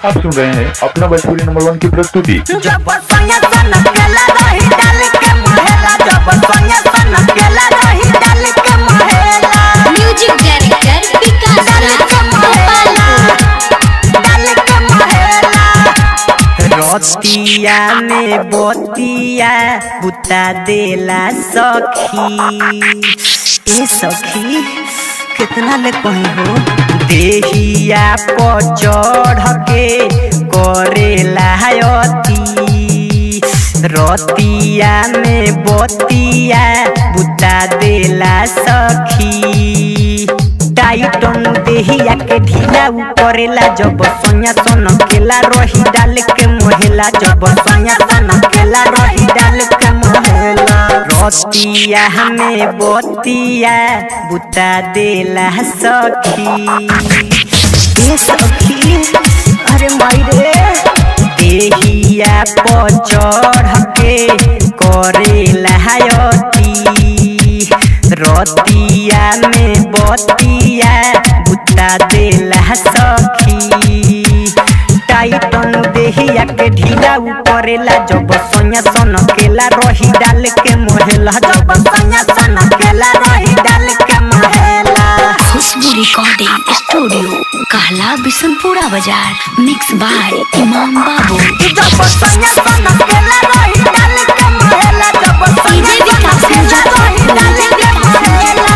आप सुन रहे हैं अपना भोजपुरी नंबर वन की प्रस्तुति जब संगे सन केला रही डाल के महेला जब संगे सन केला रही डाल के महेला म्यूजिक डायरेक्टर विकास डाल राज के महेला गोपालपुर डाल के महेला रतिया में बतिया बुता देला सखी ए सखी कितना ले कहीं हो देहिया पर चढ़ के करेला अति रतिया में बतिया बुता देला सखी टाइटन देहिया के ढीला उ करेला जब सोया सन केला रही डाल के मोहेला जब सोया सन केला रही डाल के मोहेला रतिया हमें बतिया बुता देला सखी ए सखी अरे मायरे देहिया पर चढ़ के करेला अति रतिया में बतिया बुता देला सखी टाइटन देहिया के ढीला उ करेला जब सोया सन केला रही डाल के मोहेला जब सोया सन केला रही डाल के मोहेला खुशबू रिकॉर्डिंग स्टूडियो कहला बिशनपुरा बाजार मिक्स बाय इमाम बाबू जब संगे सन केला रही डाल के महेला जब संगे सन केला रही डाल के महेला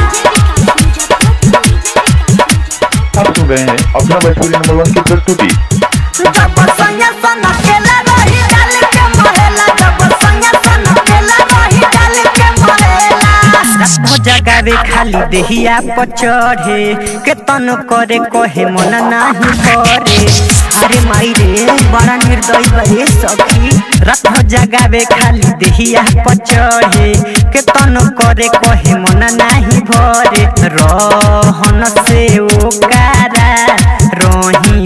आप सुन रहे हैं अपना भोजपुरी नंबर वन की प्रस्तुति जब संगे सन केला रही डाल के महेला जब संगे सन केला रही डाल के महेला हो जगावे खाली देहिया पर चढ़े के तन करे कहे मन नाही करे अरे माई रे बड़ा निर्दयी बहे सखी रथ जगावे खाली देहिया पर चढ़े के तन करे कहे मन नाही भरे रहन से ओकारा रही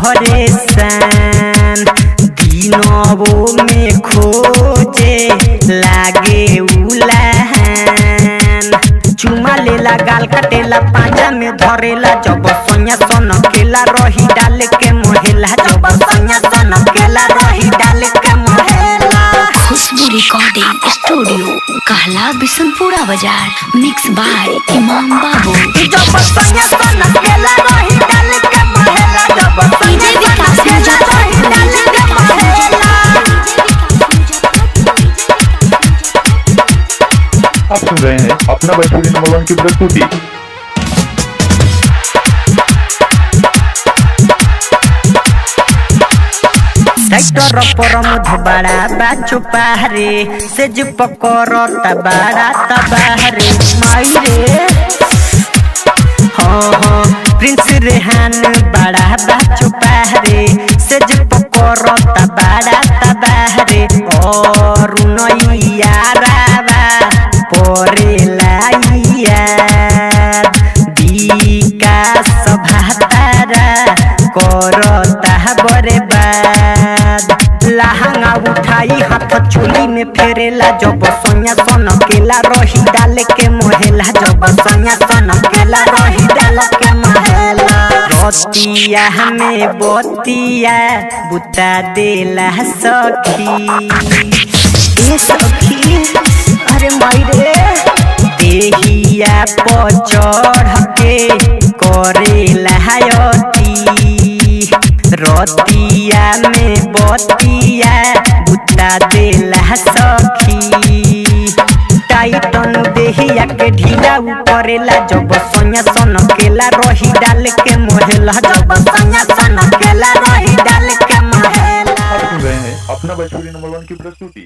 परेशान दिनवो में खोजे लागे उलाहान चुमा लेला गाल कटेला पाजा में धरेला जब सोया सन केला रही डाल के मोहेला जब सोया सन केला रही डाल के मोहेला खुशबू रिकॉर्डिंग स्टूडियो कहला बिशनपुरा बाजार मिक्स बाय इमाम बाबू जब संगे सन केला रही डाल के महेला जब संगे सन केला रही डाल के महेला आप सुन रहे हैं अपना भोजपुरी नंबर वन की प्रस्तुति ट्रैक्टर पर मुझ बड़ा बाचो पहरे से जो पकड़ता बड़ा तबाहरे माई रे हाँ हाँ प्रिंस रेहान बड़ा बाचो पहरे से जो पकड़ता बड़ा तबाहरे और नैया रावा परे लाइया विकास भातारा करता बर्बाद लहंगा उठाई हाथ चोली में फेरेला जब सोया सन केला रही डाल के मोहेला जब सोया सन केला रही डाल के मोहेला रतिया हमें बतिया बुता देला सखी ए सखी अरे माई रे देहिया पर चढ़ के करेला अति रतिया में बतिया बुता देला सखी टाइटन देहिया के ढीला उ करेला जब सोया सन केला रही डाल के मोहेला जब सोया सन केला रही डाल के मोहेला आप सुन रहे हैं अपना भोजपुरी नंबर वन की प्रस्तुति